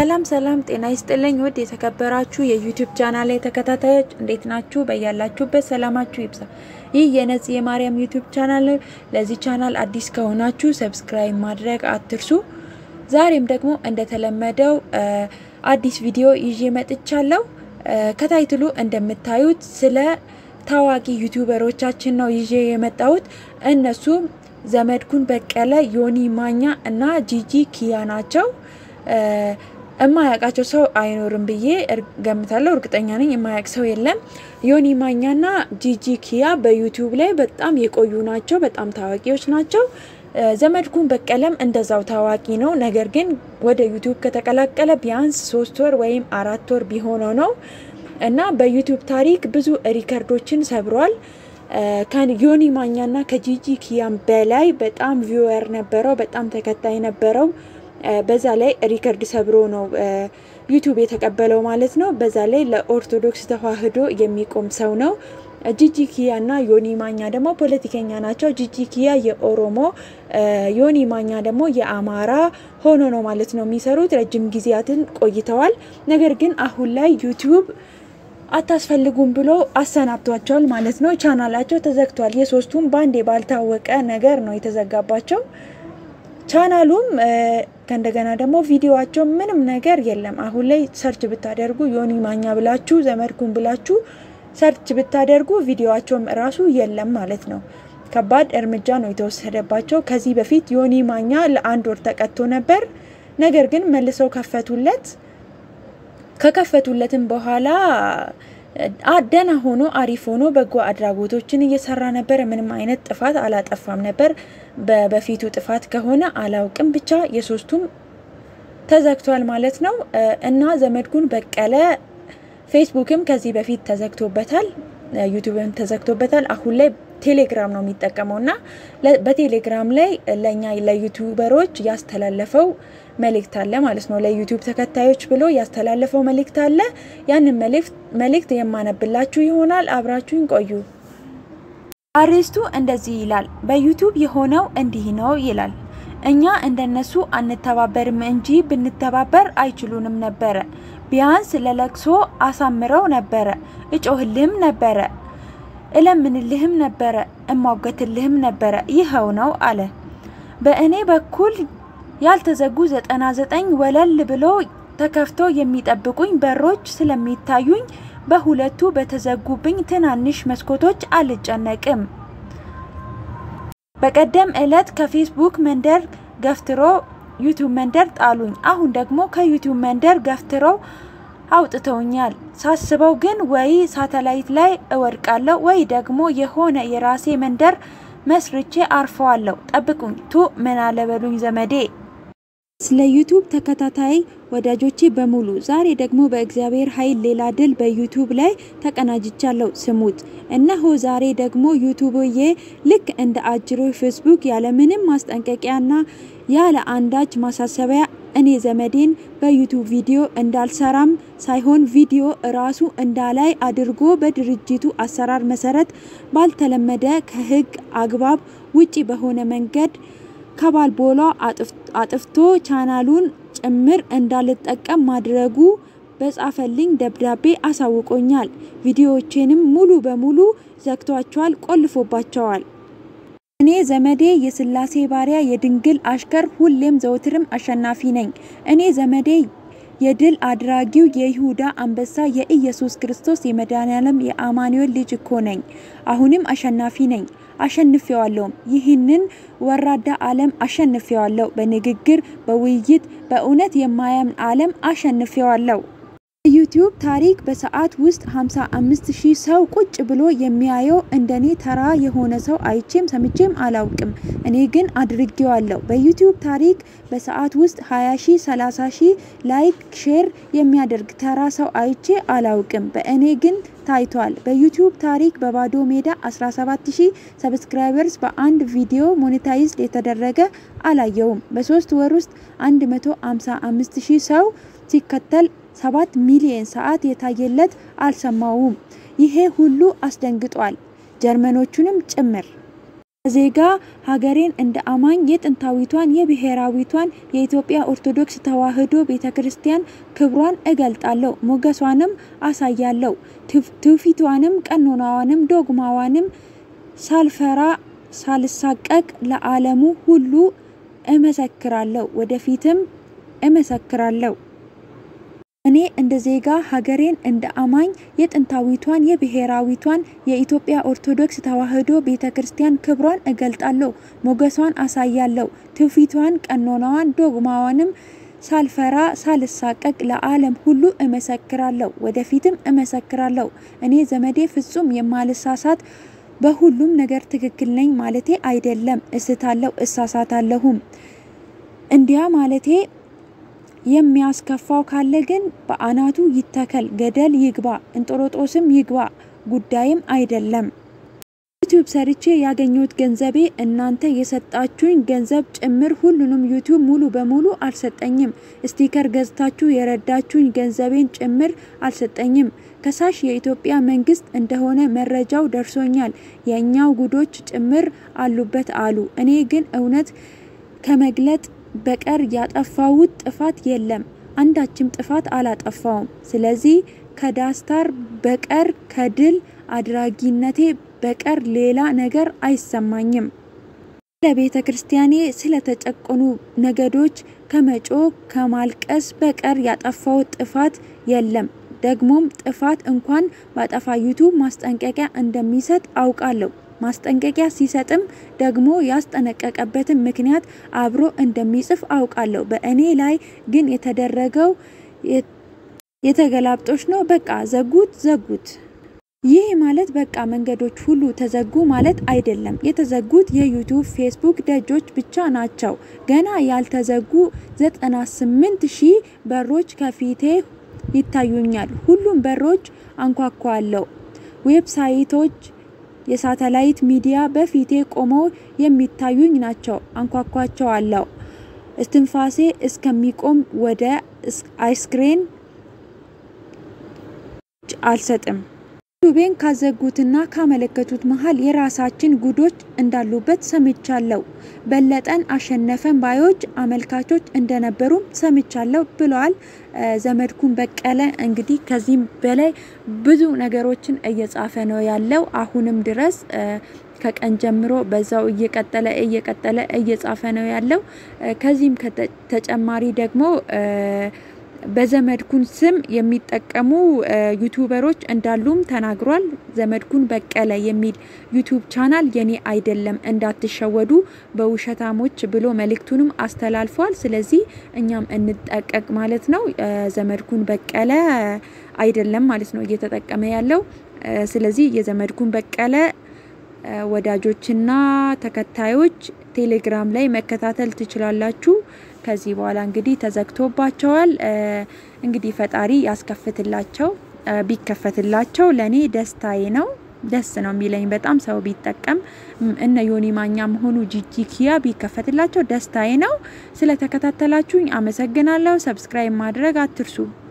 ሰላም ሰላም፣ ጤና ይስጥልኝ ውድ የተከበራችሁ የዩቲዩብ ቻናል ላይ ተከታታዮች እንዴት ናችሁ? በያላችሁበት ሰላማችሁ ይብዛ። ይህ የነጽ የማርያም ዩቲዩብ ቻናል ነው። ለዚህ ቻናል አዲስ ከሆናችሁ ሰብስክራይብ ማድረግ አትርሱ። ዛሬም ደግሞ እንደተለመደው አዲስ ቪዲዮ ይዤ መጥቻለሁ። ከታይትሉ እንደምታዩት ስለ ታዋቂ ዩቲዩበሮቻችን ነው ይዤ የመጣሁት። እነሱም ዘመድኩን በቀለ፣ ዮኒ ማኛ እና ጂጂ ኪያ ናቸው። እማያውቃቸው ሰው አይኖርም ብዬ ገምታለሁ። እርግጠኛ ነኝ የማያውቅ ሰው የለም። ዮኒ ማኛና ጂጂ ኪያ በዩቲዩብ ላይ በጣም የቆዩ ናቸው። በጣም ታዋቂዎች ናቸው። ዘመድኩን በቀለም እንደዛው ታዋቂ ነው። ነገር ግን ወደ ዩቲዩብ ከተቀላቀለ ቢያንስ ሶስት ወር ወይም አራት ወር ቢሆነው ነው እና በዩቲዩብ ታሪክ ብዙ ሪከርዶችን ሰብሯል። ከዮኒ ማኛና ከጂጂ ኪያም በላይ በጣም ቪወር ነበረው፣ በጣም ተከታይ ነበረው። በዛ ላይ ሪከርድ ሰብሮ ነው ዩቲዩብ የተቀበለው ማለት ነው። በዛ ላይ ለኦርቶዶክስ ተዋሕዶ የሚቆም ሰው ነው። ጂጂ ኪያ እና ዮኒ ማኛ ደግሞ ፖለቲከኛ ናቸው። ጂጂ ኪያ የኦሮሞ ዮኒ ማኛ ደግሞ የአማራ ሆኖ ነው ማለት ነው የሚሰሩት። ረጅም ጊዜያትን ቆይተዋል። ነገር ግን አሁን ላይ ዩቲዩብ አታስፈልጉም ብሎ አሰናብቷቸዋል ማለት ነው። ቻናላቸው ተዘግቷል። የሶስቱም ባንዴ ባልታወቀ ነገር ነው የተዘጋባቸው። ቻናሉም ከእንደገና ደግሞ ቪዲዮዋቸው ምንም ነገር የለም። አሁን ላይ ሰርች ብታደርጉ ዮኒ ማኛ ብላችሁ ዘመድኩን ብላችሁ ሰርች ብታደርጉ ቪዲዮዋቸውም እራሱ የለም ማለት ነው። ከባድ እርምጃ ነው የተወሰደባቸው። ከዚህ በፊት ዮኒ ማኛ ለአንድ ወር ተቀጥቶ ነበር። ነገር ግን መልሰው ከፈቱለት። ከከፈቱለትም በኋላ ደህና ሆኖ አሪፍ ሆኖ በጎ አድራጎቶችን እየሰራ ነበር። ምንም አይነት ጥፋት አላጠፋም ነበር። በፊቱ ጥፋት ከሆነ አላውቅም፣ ብቻ የሶስቱም ተዘግቷል ማለት ነው እና ዘመድኩን በቀለ ፌስቡክም ከዚህ በፊት ተዘግቶበታል፣ ዩቲዩብም ተዘግቶበታል። አሁን ላይ ቴሌግራም ነው የሚጠቀመው እና በቴሌግራም ላይ ለእኛ ለዩቲዩበሮች ያስተላለፈው መልእክት አለ ማለት ነው። ለዩቲዩብ ተከታዮች ብሎ ያስተላለፈው መልእክት አለ። ያንን መልእክት የማነብላችሁ ይሆናል። አብራችሁን ቆዩ። አርዕስቱ እንደዚህ ይላል። በዩቲዩብ የሆነው እንዲህ ነው ይላል። እኛ እንደነሱ አንተባበርም እንጂ ብንተባበር አይችሉንም ነበረ። ቢያንስ ለለቅሶ አሳምረው ነበረ። እጮህልህም ነበረ፣ እለምንልህም ነበረ፣ እሟገትልህም ነበረ። ይኸው ነው አለ። በእኔ በኩል ያልተዘጉ ዘጠና ዘጠኝ ወለል ብሎ ተከፍቶ የሚጠብቁኝ በሮች ስለሚታዩኝ በሁለቱ በተዘጉብኝ ትናንሽ መስኮቶች አልጨነቅም። በቀደም ዕለት ከፌስቡክ መንደር ገፍትሮ ዩቲዩብ መንደር ጣሉኝ። አሁን ደግሞ ከዩቲዩብ መንደር ገፍትረው አውጥተውኛል። ሳስበው ግን ወይ ሳተላይት ላይ እወድቃለሁ ወይ ደግሞ የሆነ የራሴ መንደር መስርቼ አርፈዋለሁ። ጠብቁኝ ቱ ምን አለበሉኝ ዘመዴ። ስለ ዩቲዩብ ተከታታይ ወዳጆቼ በሙሉ ዛሬ ደግሞ በእግዚአብሔር ኃይል ሌላ ድል በዩቲዩብ ላይ ተቀናጅቻለሁ። ስሙት። እነሆ ዛሬ ደግሞ ዩቲዩብዬ ልክ እንደ አጅሮ ፌስቡክ ያለምንም ማስጠንቀቂያና ያለ አንዳች ማሳሰቢያ እኔ ዘመዴን በዩቲዩብ ቪዲዮ እንዳልሰራም ሳይሆን ቪዲዮ እራሱ እንዳላይ አድርጎ በድርጅቱ አሰራር መሰረት ባልተለመደ ከሕግ አግባብ ውጪ በሆነ መንገድ ከባልቦሏ አጥፍቶ ቻናሉን ጭምር እንዳልጠቀም ማድረጉ በጻፈልኝ ደብዳቤ አሳውቆኛል። ቪዲዮዎቼንም ሙሉ በሙሉ ዘግቷቸዋል፣ ቆልፎባቸዋል። እኔ ዘመዴ የስላሴ ባሪያ የድንግል አሽከር ሁሌም ዘውትርም አሸናፊ ነኝ። እኔ ዘመዴ የድል አድራጊው የይሁዳ አንበሳ የኢየሱስ ክርስቶስ የመድኃኔዓለም የአማኑኤል ልጅ እኮ ነኝ። አሁንም አሸናፊ ነኝ። አሸንፌዋለሁም። ይህንን ወራዳ ዓለም አሸንፌዋለሁ። በንግግር በውይይት በእውነት የማያምን ዓለም አሸንፌዋለሁ። የዩቲዩብ ታሪክ በሰዓት ውስጥ 55 ሺህ ሰው ቁጭ ብሎ የሚያየው እንደኔ ተራ የሆነ ሰው አይቼም ሰምቼም አላውቅም። እኔ ግን አድርጌዋለሁ። በዩቲዩብ ታሪክ በሰዓት ውስጥ 20 ሺህ 30 ሺህ ላይክ ሼር የሚያደርግ ተራ ሰው አይቼ አላውቅም። በእኔ ግን ታይቷል። በዩቲዩብ ታሪክ በባዶ ሜዳ 17000 ሰብስክራይበርስ በአንድ ቪዲዮ ሞኔታይዝድ የተደረገ አላየውም። በሶስት ወር ውስጥ 155000 ሰው ሲከተል ሰባት ሚሊዮን ሰዓት የታየለት አልሰማውም። ይሄ ሁሉ አስደንግጧል፣ ጀርመኖቹንም ጭምር። ዜጋ ሀገሬን እንደ አማኝ የጥንታዊቷን የብሔራዊቷን የኢትዮጵያ ኦርቶዶክስ ተዋሕዶ ቤተ ክርስቲያን ክብሯን እገልጣለሁ፣ ሞገሷንም አሳያለሁ። ትውፊቷንም፣ ቀኖናዋንም፣ ዶግማዋንም ሳልፈራ ሳልሳቀቅ ለዓለሙ ሁሉ እመሰክራለሁ፣ ወደፊትም እመሰክራለሁ። እኔ እንደ ዜጋ ሀገሬን እንደ አማኝ የጥንታዊቷን የብሔራዊቷን የኢትዮጵያ ኦርቶዶክስ ተዋሕዶ ቤተ ክርስቲያን ክብሯን እገልጣለሁ፣ ሞገሷን አሳያለሁ። ትውፊቷን፣ ቀኖናዋን፣ ዶግማዋንም ሳልፈራ ሳልሳቀቅ ለዓለም ሁሉ እመሰክራለሁ፣ ወደፊትም እመሰክራለሁ። እኔ ዘመዴ ፍጹም የማልሳሳት በሁሉም ነገር ትክክል ነኝ ማለቴ አይደለም። እስታለሁ፣ እሳሳታለሁም። እንዲያ ማለቴ የሚያስከፋው ካለ ግን በአናቱ ይተከል፣ ገደል ይግባ፣ እንጦሮጦስም ይግባ፣ ጉዳይም አይደለም። ዩቲዩብ ሰርቼ ያገኘሁት ገንዘቤ እናንተ የሰጣችሁኝ ገንዘብ ጭምር ሁሉንም ዩቲዩብ ሙሉ በሙሉ አልሰጠኝም። ስቲከር ገዝታችሁ የረዳችሁኝ ገንዘቤን ጭምር አልሰጠኝም። ከሳሽ የኢትዮጵያ መንግስት እንደሆነ መረጃው ደርሶኛል። የእኛው ጉዶች ጭምር አሉበት አሉ። እኔ ግን እውነት ከመግለጥ በቀር ያጠፋሁት ጥፋት የለም። አንዳችም ጥፋት አላጠፋውም። ስለዚህ ከዳስታር በቀር ከድል አድራጊነቴ በቀር ሌላ ነገር አይሰማኝም። ለቤተ ክርስቲያኔ ስለተጨቆኑ ነገዶች ከመጮ ከማልቀስ በቀር ያጠፋሁት ጥፋት የለም። ደግሞም ጥፋት እንኳን ባጠፋ ዩቱብ ማስጠንቀቂያ እንደሚሰጥ አውቃለሁ። ማስጠንቀቂያ ሲሰጥም ደግሞ ያስጠነቀቀበትን ምክንያት አብሮ እንደሚጽፍ አውቃለሁ። በእኔ ላይ ግን የተደረገው የተገላብጦች ነው። በቃ ዘጉት ዘጉት። ይህ ማለት በቃ መንገዶች ሁሉ ተዘጉ ማለት አይደለም። የተዘጉት የዩቱብ ፌስቡክ ደጆች ብቻ ናቸው። ገና ያልተዘጉ 98 ሺህ በሮች ከፊቴ ይታዩኛል። ሁሉም በሮች አንኳኳለሁ። ዌብሳይቶች የሳተላይት ሚዲያ በፊቴ ቆመው የሚታዩኝ ናቸው። አንኳኳቸዋለሁ። እስትንፋሴ እስከሚቆም ወደ አይስክሬን አልሰጥም። ዩቱቤን ካዘጉትና ካመለከቱት መሀል የራሳችን ጉዶች እንዳሉበት ሰምቻለሁ። በለጠን አሸነፈን ባዮች አመልካቾች እንደነበሩም ሰምቻለሁ ብለዋል ዘመድኩን በቀለ። እንግዲህ ከዚህም በላይ ብዙ ነገሮችን እየጻፈ ነው ያለው አሁንም ድረስ ከቀን ጀምሮ በዛው እየቀጠለ እየቀጠለ እየጻፈ ነው ያለው። ከዚህም ተጨማሪ ደግሞ በዘመድኩን ስም የሚጠቀሙ ዩቱበሮች እንዳሉም ተናግሯል። ዘመድኩን በቀለ የሚል ዩቱብ ቻናል የኔ አይደለም እንዳትሸወዱ በውሸታሞች ብሎ መልእክቱንም አስተላልፏል። ስለዚህ እኛም እንጠቀቅ ማለት ነው። ዘመድኩን በቀለ አይደለም ማለት ነው እየተጠቀመ ያለው። ስለዚህ የዘመድኩን በቀለ ወዳጆችና ተከታዮች ቴሌግራም ላይ መከታተል ትችላላችሁ። ከዚህ በኋላ እንግዲህ ተዘግቶባቸዋል። እንግዲህ ፈጣሪ ያስከፍትላቸው። ቢከፈትላቸው ለእኔ ደስታዬ ነው። ደስ ነው የሚለኝ በጣም ሰው ቢጠቀም እነ ዮኒ ማኛ መሆኑ ጂጂ ኪያ ቢከፈትላቸው ደስታዬ ነው። ስለተከታተላችሁኝ አመሰግናለሁ። ሰብስክራይብ ማድረግ አትርሱ።